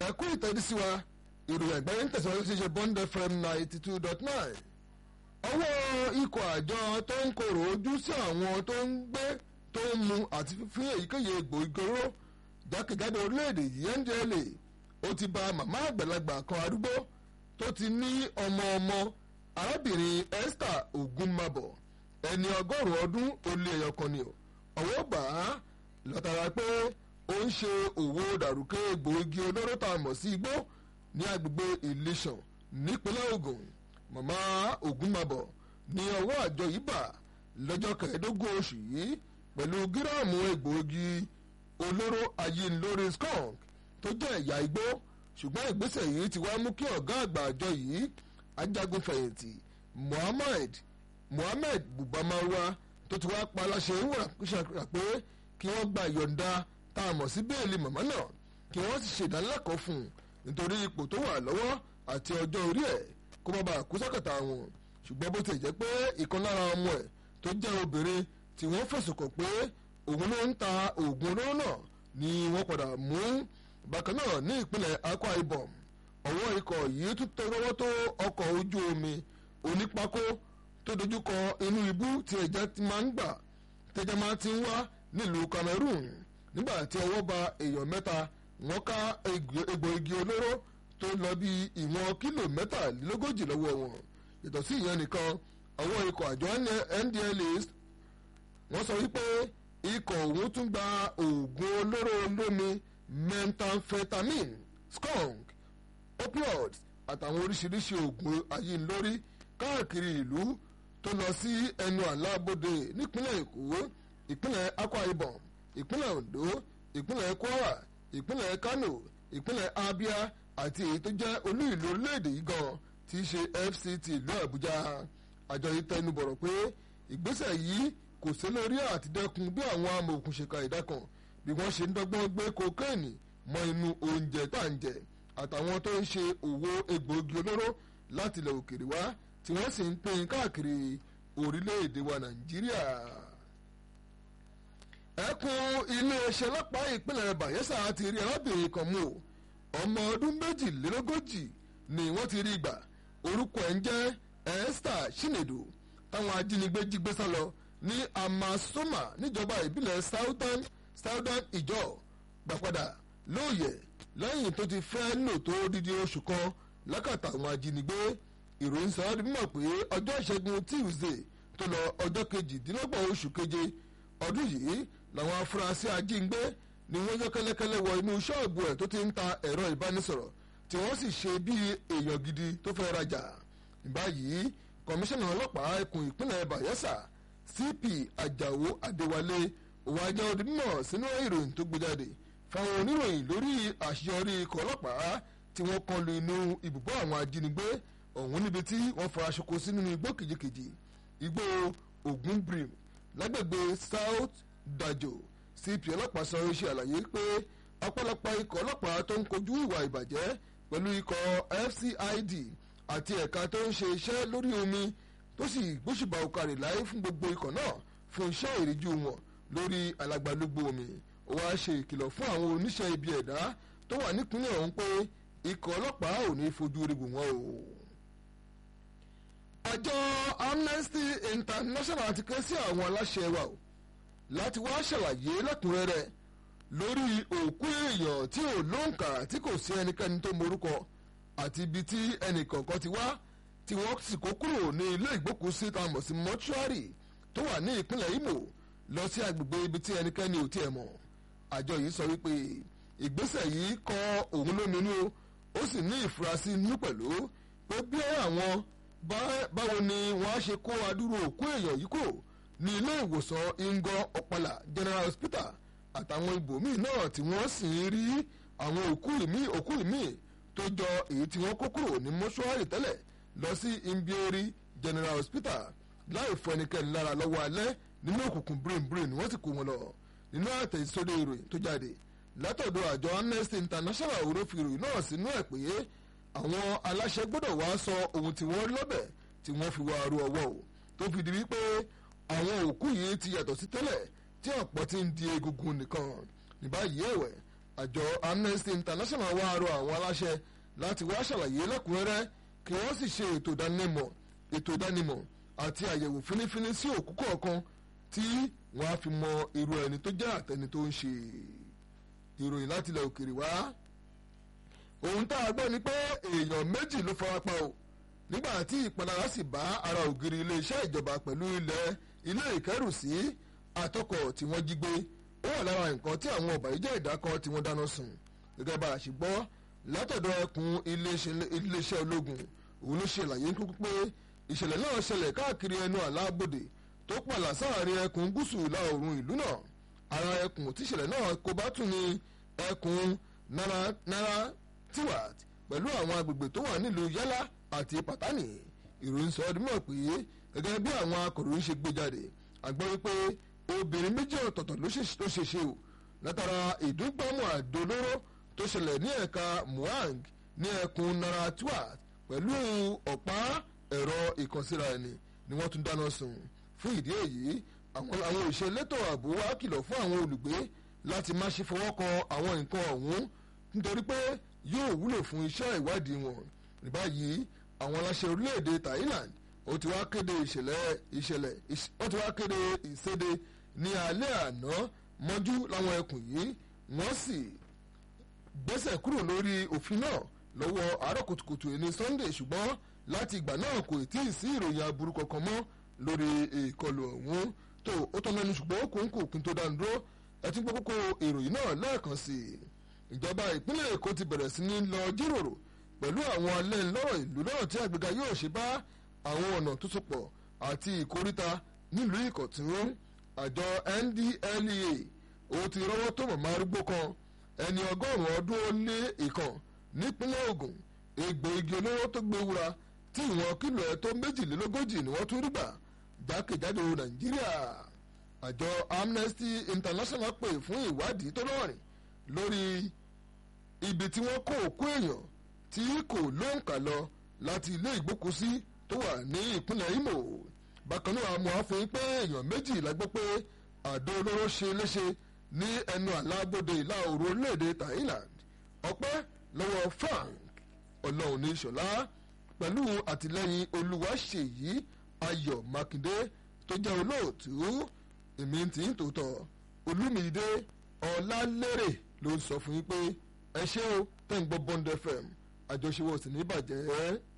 ẹ̀kú ìtẹ́dísí wa ìròyìn àgbáyé ń tẹ̀síwájú sí ṣe bond fm ninety two dot nine ọwọ́ ikọ̀ àjọ tó ń korò ojú sí àwọn tó ń gbé tó ń mu àti fífín èyíkéyìí egbòogi olóró jákèjádò orílẹ̀-èdè yìí ndla ó ti ba màmá àgbàlagbà kan arúgbó tó ti ní ọmọ ọmọ arábìnrin esther ogunmabọ ẹni ọgọ́rùn-ún ọdún ó lé ẹyọ kan ni ọwọ́ gbà á látara pé ó ń ṣe òwò dàrúkẹ́ egbòogi olóró tá a mọ̀ sí igbó ní agbègbè ìlísàn nípínlẹ̀ Ògùn màmá Ògúnmabọ̀ ní ọwọ́ àjọ yìí bà lọ́jọ́ kẹẹ̀ẹ́dógún oṣù yìí pẹ̀lú gíráàmù egbòogi olóró ayínlórí skunk tó jẹ́ ẹ̀yà igbó ṣùgbọ́n ìgbésẹ̀ yìí ti wá mú kí ọ̀gá àgbà àjọ yìí ajagunfẹ̀yìntì Muhammad Muhammad Bubamarwa tó ti wá pa aláṣẹ ìwúrà pé kí wọ́n gba ìyọ̀ǹda tá a mọ̀ sí bẹ́ẹ̀lì màmá náà kí wọ́n sì ṣèdánilẹ́kọ̀ọ́ fún un nítorí ipò tó wà lọ́wọ́ àti ọjọ́ orí ẹ̀ kó má bàa kú sọ́kàtà wọn ṣùgbọ́n bó ti jẹ́ pé ìkan lára ọmọ ẹ̀ tó jẹ́ obìnrin tí wọ́n fẹ̀sùn kàn pé òun ló ń ta oògùn olóró náà ni wọ́n padà mú bákan náà ní ìpínlẹ̀ Akwa Ibom ọwọ́ ikọ̀ yìí tún tọwọ́ tó ọkọ̀ ojú omi onípákó tó dojúkọ inú ibú tí ẹja ti máa ń gbà tẹja máa ti ń wá nílùú Cameroon nígbà tí ọwọ́ ba èèyàn mẹ́ta wọ́n ká egbò igi olóró tó lọ bí ìwọ̀n kílò mẹ́tàlélógójì lọ́wọ́ wọn yàtọ̀ sí ìyẹn nìkan ọwọ́ ikọ̀ àjọ NDLA wọ́n sọ wípé ikọ̀ òun tún gba oògùn olóró olómi methamphetamine skunk opioids àtàwọn oríṣiríṣi oògùn ayínlórí káàkiri ìlú tó lọ sí ẹnu àlábòde nípínlẹ̀ Èkó ìpínlẹ̀ Akwa Ibom ìpínlẹ̀ Ondo ìpínlẹ̀ Kwara ìpínlẹ̀ Kano ìpínlẹ̀ Abia àti èyí tó jẹ́ olú ìlú orílẹ̀-èdè yìí gan tí í ṣe FCT ìlú Àbújá àjọ yìí tẹnu bọ̀rọ̀ pé ìgbésẹ̀ yìí kò sí lórí àtidẹ́kun bí àwọn amòòkùnṣèkà ìdákan bí wọ́n ṣe ń dọ́gbọ́n gbé kokéènì mọ́ inú oúnjẹ tá à ń jẹ àtàwọn tó ń ṣe òwò egbòogi olóró láti ilẹ̀ òkèèrè wá tí wọ́n sì ń pín káàkiri orílẹ̀-èdè wa Nàìjíríà ẹkùn iléeṣẹ́ ọlọ́pàá ìpínlẹ̀ Bayelsa ti rí arábìnrin kan mú o ọmọ ọdún méjìlélógójì ni wọ́n ti rí gbà orúkọ ẹ̀ ń jẹ́ Esther Chinedu táwọn ajínigbé jí gbé sá lọ ní Amasoma níjọba ìbílẹ̀ Southern Southern Ìjọ gbàpadà lóòyẹ̀ lẹ́yìn tó ti fẹ́ lò tó dídí oṣù kan lákàtà àwọn ajínigbé ìròyìn sọ ọ́ di mímọ̀ pé ọjọ́ ìṣẹ́gun Tuesday tó lọ ọjọ́ kejìdínlọ́gbọ̀n oṣù keje ọdún yìí làwọn afurasí ajínigbé ni wọ́n yọ kẹ́lẹ́kẹ́lẹ́ wọ inú ṣọ́ọ̀bù ẹ̀ tó ti ń ta ẹ̀rọ ìbánisọ̀rọ̀ tí wọ́n sì ṣe bí èèyàn gidi tó fẹ́ rajà báyìí kọmíṣánná ọlọ́pàá ẹkùn ìpínlẹ̀ Bayelsa CP Àjàó Adéwálé òun ajá odi mímọ̀ sínú ìròyìn tó gbé jáde fáwọn oníròyìn lórí àṣeyọrí ikọ̀ ọlọ́pàá tí wọ́n kọlu inú ibùbọ́ àwọn ajínigbé ọ̀hún níbi tí wọ́n fara ṣoko sínú igbó kìjikìji igbó Ògúnbrim lágbègbè South Dajo CP ọlọ́pàá sọ iṣẹ́ àlàyé pé ọ̀pọ̀lọpọ̀ ikọ̀ ọlọ́pàá tó ń kojú ìwà ìbàjẹ́ pẹ̀lú ikọ̀ FCID àti ẹ̀ka tó ń ṣe iṣẹ́ lórí omi tó sì gbóṣùbà òkàrè láyé fún gbogbo ikọ̀ náà fún iṣẹ́ ìríjú wọn lórí alàgbàlúgbò omi ó wá ṣe ìkìlọ̀ fún àwọn oníṣẹ́ ibi ẹ̀dá tó wà nípínlẹ̀ ọ̀hún pé ikọ̀ ọlọ́pàá ò ní fojú rí wò wọ́n o. àjọ Amnesty International ti ké sí àwọn aláṣẹ wa o láti wá ṣàlàyé lẹ́kùnrẹ́rẹ́ lórí òkú èèyàn tí ò lóǹkà tí kò sí ẹnikẹ́ni tó morúkọ àti ibi tí ẹnìkọ̀ọ̀kan ti wá tí wọ́n sì kó kúrò ní ilé ìgbókùúsí tá a mọ̀ sí mọ́ṣúárì tó wà ní ìpínlẹ̀ Imo lọ sí agbègbè ibi tí ẹnikẹ́ni ò tiẹ̀ mọ̀ àjọ yìí sọ wípé ìgbésẹ̀ yìí kọ òun lóminú ó sì ní ìfurasí inú pẹ̀lú pé bí àwọn báwo ni wọ́n á ṣe kó adúrú òkú èèyàn yìí kò ní ilé ìwòsàn Ingo Ọ̀pàlà General Hospital àtàwọn ibòmíì náà tí wọ́n sì ń rí àwọn òkú ìmí òkú ìmí tó jọ èyí tí wọ́n kó kúrò ní mọ́ṣúárì tẹ́lẹ̀ lọ sí Imbieri General Hospital láì fọ ẹnikẹ́ni lára lọ́wọ́ alẹ́ nínú òkùnkùn brain wọ́n sì kó wọn lọ nínú àtẹ̀sódò ìròyìn tó jáde látọ̀dọ̀ àjọ Amnesty International òró fi ìròyìn náà sínú ẹ̀ pé àwọn aláṣẹ gbọ́dọ̀ wá sọ ohun tí wọ́n lọ́bẹ̀ tí wọ́n fi wá aró ọwọ́ o tó fi di wípé àwọn òkú yìí ti yàtọ̀ sí tẹ́lẹ̀ tí ọ̀pọ̀ ti ń di egungun nìkan ní báyìí ẹ̀wẹ̀ àjọ Amnesty International wá rọ àwọn aláṣẹ láti wá ṣàlàyé lẹ́kùnrẹ́rẹ́ kí wọ́n sì ṣe ètò ìdánimọ̀ ètò ìdánimọ̀ àti àyẹ̀wò fínífíní sí òkú kọ̀ọ̀kan tí wọ́n á fi mọ irú ẹni tó jẹ́ àtẹni tó ń ṣe ìròyìn láti ilẹ̀ òkèrè wá. ohun tá a gbọ́ ni pé èèyàn méjì ló farapa o nígbà tí ìpalára sì bá ara ògiri iléeṣẹ́ ìjọba pẹ̀lú ilẹ̀ ilé ìkẹ́rùsí àtọkọ̀ tí wọ́n jí gbé ó wà lára nǹkan tí àwọn ọ̀bàyéjẹ́ ìdá kan tí wọ́n dáná sun gẹ́gẹ́ bá a ṣe gbọ́ látọ̀dọ̀ ẹkùn iléeṣẹ́ ológun òun ló ṣe àlàyé kúkú pé ìṣẹ̀lẹ̀ náà ṣẹlẹ̀ káàkiri ẹnu àlábòdè tó pàlà sáàrin ẹkùn gúúsù ìlà oòrùn ìlú náà ara ẹkùn tíṣẹ̀lẹ̀ náà kó bá tún ní ẹkùn nara tiwat pẹ̀lú àwọn agbègbè tó wà nílùú yálà àti pàtánì ìròyìn sọ ọdún mọ̀ pé gẹ́gẹ́ bí àwọn akọ̀ròyìn ṣe gbé jáde àgbọ̀ wípé obìnrin méjì ọ̀tọ̀ọ̀tọ̀ ló ṣe ṣe o látara ìdúgbàmù àdó olóró tó ṣẹlẹ̀ ní ẹ̀ka muang ní ẹkùn nara tiwat pẹ̀lú ọ̀pá ẹ̀rọ ìkànsíra ẹni ni wọ́n tún dáná sun fún ìdí èyí àwọn àwọn òṣìṣẹ́ elétò ààbò wa kìlọ̀ fún àwọn olùgbé láti má ṣe fọwọ́ kan àwọn nǹkan ọ̀hún nítorí pé yóò wúlò fún iṣẹ́ ìwádìí wọn ní báyìí àwọn aláṣẹ orílẹ̀-èdè Thailand ó ti wá kéde ìṣẹ̀lẹ̀ ìṣẹ̀lẹ̀ ó ti wá kéde ìséde ní alẹ́ àná mọ́jú láwọn ẹkùn yìí wọ́n sì gbẹ́sẹ̀ kúrò lórí òfin náà lọ́wọ́ àárọ̀ kùtùkùtù ẹni Sunday ṣùgbọ́n láti ìgbà náà kò tí ì sí ìròyìn aburú kankan mọ́ lórí ìkọlù ọ̀hún tó ó tọ́ mẹ́nu ṣùgbọ́n ó kò ń kò kí n tó dánu dúró ẹtí gbọ́ kókó ìròyìn náà lẹ́ẹ̀kan sí i ìjọba ìpínlẹ̀ Èkó ti bẹ̀rẹ̀ sí ní lọ jíròrò pẹ̀lú àwọn alẹ́ ńlọ́rọ̀ ìlú náà tí àgbéga yóò ṣe bá àwọn ọ̀nà tó so pọ̀ àti ìkóríta nílùú Ìkọ̀tún àjọ NDLEA ó ti rọ́wọ́ tó mọ̀mọ́ arúgbó kan ẹni ọgọ́rùn-ún ọdún ó lé ìkan nípínlẹ̀ Ògùn egbò igi olóró tó gbé wúra tí ìwọ̀n kìlò ẹ̀ tó méjìlélógójì ni wọ́n tún rí gbà jákèjádò Nàìjíríà àjọ Amnesty International pè fún ìwádìí tó lọ́rìn lórí ibi tí wọ́n kó òkú èèyàn tí kò lóǹkà lọ láti ilé ìgbókùsí tó wà ní ìpínlẹ̀ Imo bákan náà àmọ́ àfihàn pé èèyàn méjì la gbọ́ pé àdó olóró ṣe léṣe ní ẹnu àlábòde ìlà oòrùn orílẹ̀-èdè Thailand ọpẹ́ lọ́wọ́ Frank ọlọ́run ní ìṣọ̀lá pẹ̀lú àtìlẹ́yìn olúwaṣèyí ayọ̀ mákindé tó jẹ́ olóòtú èmi tí ń tòótọ́ olúmídé ọlálérè ló ń sọ fún yín pé ẹ ṣé o tẹ́ ń gbọ́ Bond FM àjọṣe wo sì ní bàjẹ́.